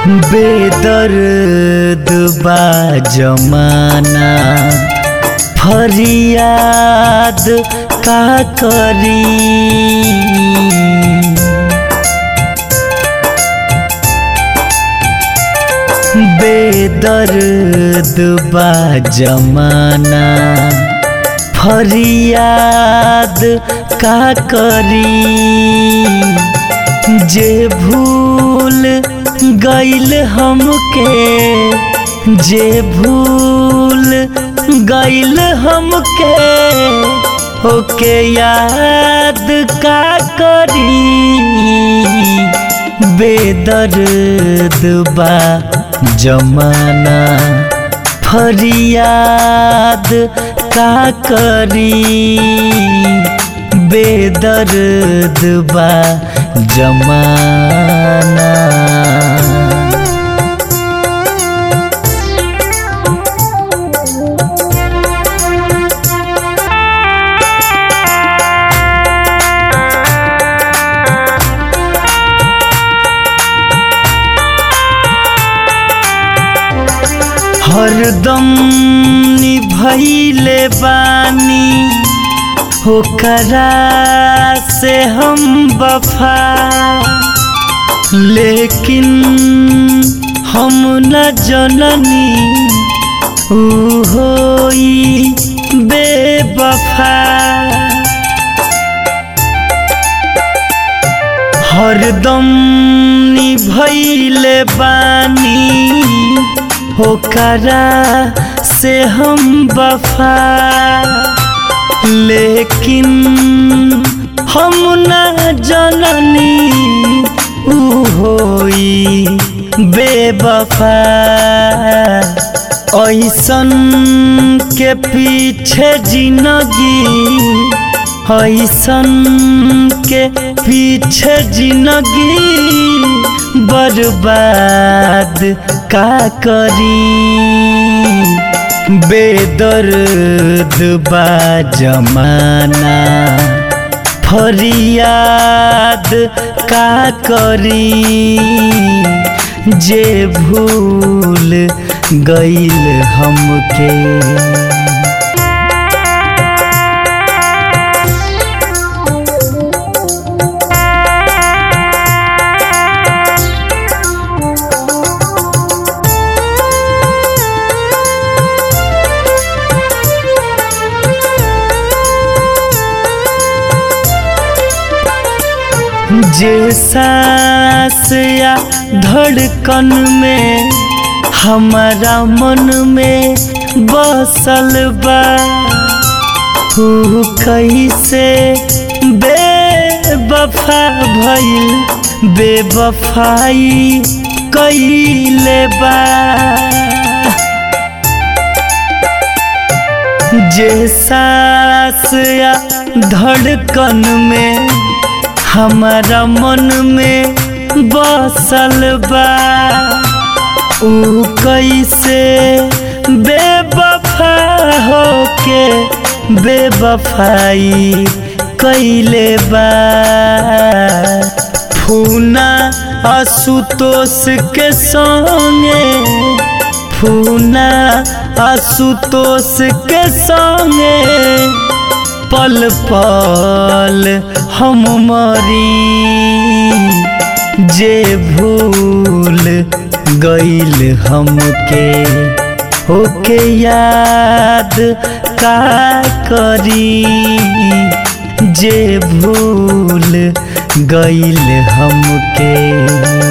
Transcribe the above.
बेदर्द बा जमाना फरियाद का करी बेदर्द बा जमाना फरियाद का करी जे भूल गईल हमके जे भूल गईल हमके ओके याद का करी बेदर्द बा जमाना फरियाद का करी बेदर्द बा जमाना हरदम निभैले बानी होकरा से हम बफा लेकिन हम न जननी ऊ होई बेवफा हरदम निभैले बानी होकरा से हम बफा लेकिन हम न जननी ऊ होई बेवफा ऐसन के पीछे जिंदगी ऐसन के पीछे जिंदगी बर्बाद का करी बेदर्द बा जमाना फरियाद का करी जे भूल गईल हमके जे सांस या धड़कन में हमारा मन में बसल बा ऊ कैसे बेवफा भइल बेवफाई कैले बा जे सांस या धड़कन में हमारा मन में बसल बा ऊ कैसे बेवफा होके बेवफाई कैले बा फूना आशुतोष के संगे फूना आशुतोष के संगे पल पल हम मरी जे भूल गईल हमके ओके याद का करी जे भूल गईल हमके